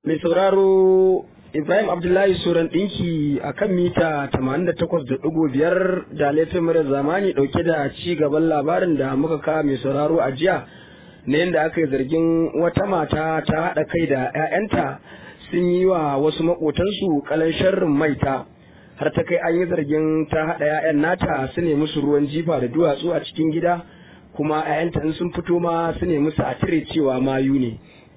Mai sauraro Ibrahim Abdullahi Suran ɗinki a kan mita 88.5 da laifin mara zamani ɗauke da ci gaban labarin da muka kawo mai sauraro a jiya na yadda aka yi zargin wata mata ta haɗa kai da 'ya'yanta sun yi wa wasu maƙotansu kalan sharrin maita har ta kai an yi zargin ta haɗa 'ya'yan nata su ne musu ruwan jifa da duwatsu a cikin gida kuma 'ya'yanta in sun fito ma su ne musu a cire cewa mayu ne.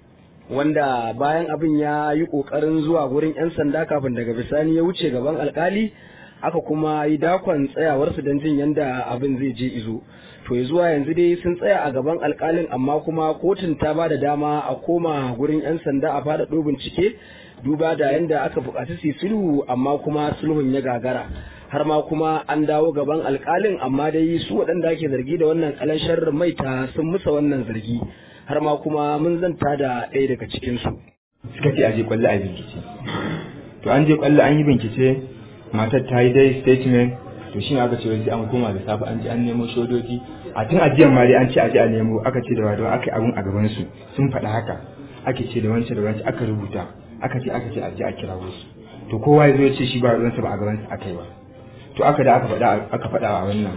wanda bayan abin ya yi ƙoƙarin zuwa gurin 'yan sanda kafin daga bisani ya wuce gaban alkali aka kuma yi dakon tsayawarsu don jin yadda abin zai je izo to ya zuwa yanzu dai sun tsaya a gaban alkalin amma kuma kotun ta ba da dama a koma gurin 'yan sanda a fada bincike duba da yadda aka buƙaci su sulhu amma kuma sulhun ya gagara har ma kuma an dawo gaban alkalin amma dai su waɗanda ake zargi da wannan kalan sharrin maita sun musa wannan zargi har ma kuma mun zanta da ɗaya daga cikinsu. suka ce aje kwallo a bincike to an je kwallo an yi bincike matar ta yi dai statement to shi aka ce sai an koma da safe an je an nemo shodoji a tun ajiyar ma dai an ce aje a nemo aka ce da wadawa aka yi abun a gaban su sun faɗa haka ake ce da wancan da wancan aka rubuta aka ce aka ce aje a kira wasu to kowa ya zo ya ce shi ba ruwansa ba a gaban sa aka yi ba to aka da aka faɗa aka faɗa a wannan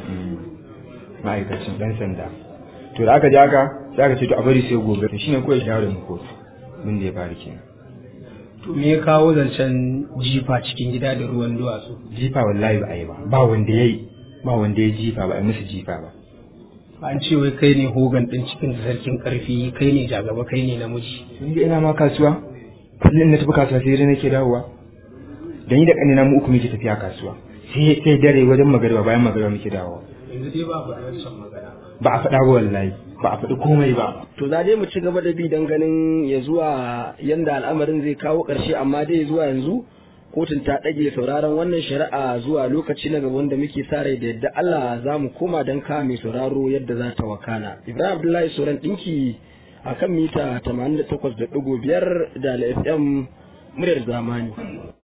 ma'aikacin ɗan sanda to da aka je haka sai aka ce to a bari sai gobe to shine kawai shawarar mu kotu mun da ya faru kenan to me ya kawo zancen jifa cikin gida da ruwan duwatsu jifa wallahi ba a yi ba ba wanda ya yi ba wanda ya jifa ba a yi musu jifa ba an ce wai kai ne hogan ɗin cikin sarkin ƙarfi kai ne jagaba kai ne namiji ni da ina ma kasuwa kullum na tafi kasuwa sai dai nake dawowa da ni da ƙanina mu uku muke tafiya kasuwa sai sai dare wajen magariba bayan magariba muke dawowa yanzu dai ba faɗi wancan magana ba a faɗa ba wallahi ba a faɗi komai ba To za dai mu ci gaba da bi don ganin ya zuwa yanda al'amarin zai kawo ƙarshe amma dai zuwa yanzu kotun ta ɗage sauraron wannan shari'a zuwa lokaci na gaba wanda muke sa rai da yadda Allah za mu koma don ka mai sauraro yadda za ta wakana. Ibrahim Abdullahi Soran ɗinki a kan mita 88.5 da FM muryar zamani.